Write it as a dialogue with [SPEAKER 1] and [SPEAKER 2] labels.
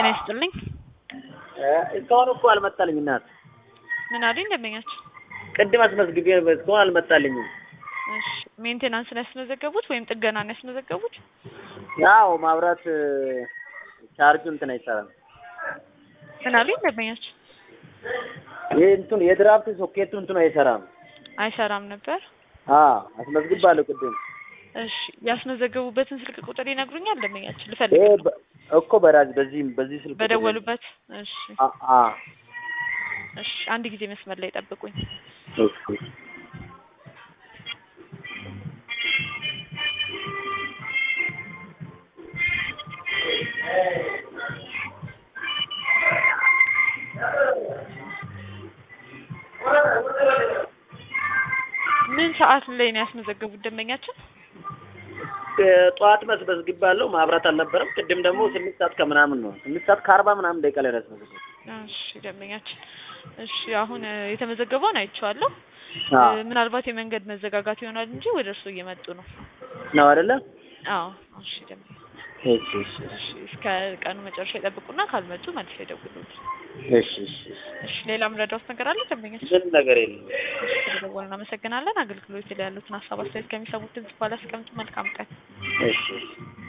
[SPEAKER 1] ይስጥልኝ።
[SPEAKER 2] እስካሁን እኮ አልመጣልኝ እናት።
[SPEAKER 1] ምን አሉኝ ደንበኛችሁ?
[SPEAKER 2] ቅድም አስመዝግቤ ነበር፣ እስካሁን አልመጣልኝም።
[SPEAKER 1] እሺ ሜንቴናንስ ነው ያስመዘገቡት ወይም ጥገና ነው ያስመዘገቡት?
[SPEAKER 2] ያው ማብራት ቻርጁ እንትን አይሰራም።
[SPEAKER 1] ምን አሉኝ ደንበኛችሁ?
[SPEAKER 2] ይህ እንትን የድራፍት ሶኬቱ እንትኑ አይሰራም።
[SPEAKER 1] አይሰራም ነበር።
[SPEAKER 2] አዎ አስመዝግባለሁ ቅድም።
[SPEAKER 1] እሺ ያስመዘገቡበትን ስልክ ቁጥር ይነግሩኛል ደንበኛችሁ?
[SPEAKER 2] ይሄ
[SPEAKER 1] ልፈልግ
[SPEAKER 2] በ- እኮ በራጅ በዚህ በዚህ ስልክ ቁጥር ነው።
[SPEAKER 1] በደወሉበት። እሺ
[SPEAKER 2] አ- አ
[SPEAKER 1] እሺ አንድ ጊዜ መስመር ላይ ጠብቁኝ።
[SPEAKER 2] እሺ
[SPEAKER 1] ምን ሰዓት ላይ ነው ያስመዘገቡት ደንበኛችን?
[SPEAKER 2] ጠዋት መስመዝግባለሁ ማብራት አልነበረም። ቅድም ደግሞ ስምንት ሰዓት ከምናምን ነው ስምንት ሰዓት ከአርባ ምናምን ደቂቃ ላይ ነው ያስመዘግብ
[SPEAKER 1] እሺ ደንበኛችን፣ እሺ አሁን እ፣ የተመዘገበውን አይቼዋለሁ።
[SPEAKER 2] አዎ
[SPEAKER 1] እ፣ ምናልባት የመንገድ መዘጋጋት ይሆናል እንጂ ወደ እርሱ እየመጡ ነው።
[SPEAKER 2] ነው አይደለ?
[SPEAKER 1] አዎ እሺ ደንበኛ፣
[SPEAKER 2] እሺ እሺ
[SPEAKER 1] እሺ እስከ ቀኑ መጨረሻ ይጠብቁና ካልመጡ መልሰው ይደውሉት።
[SPEAKER 2] እሺ እሺ እሺ
[SPEAKER 1] እሺ ሌላ ምረዳውት ነገር አለ ደንበኛችን?
[SPEAKER 2] ምንም ነገር የለም።
[SPEAKER 1] እሺ ስለደወሉ እናመሰግናለን። አገልግሎት ላይ ያሉትን ሀሳብ አስተያየት ከሚሰሙት ድምጽ በኋላ አስቀምጡ። መልካም ቀን።
[SPEAKER 2] እሺ እሺ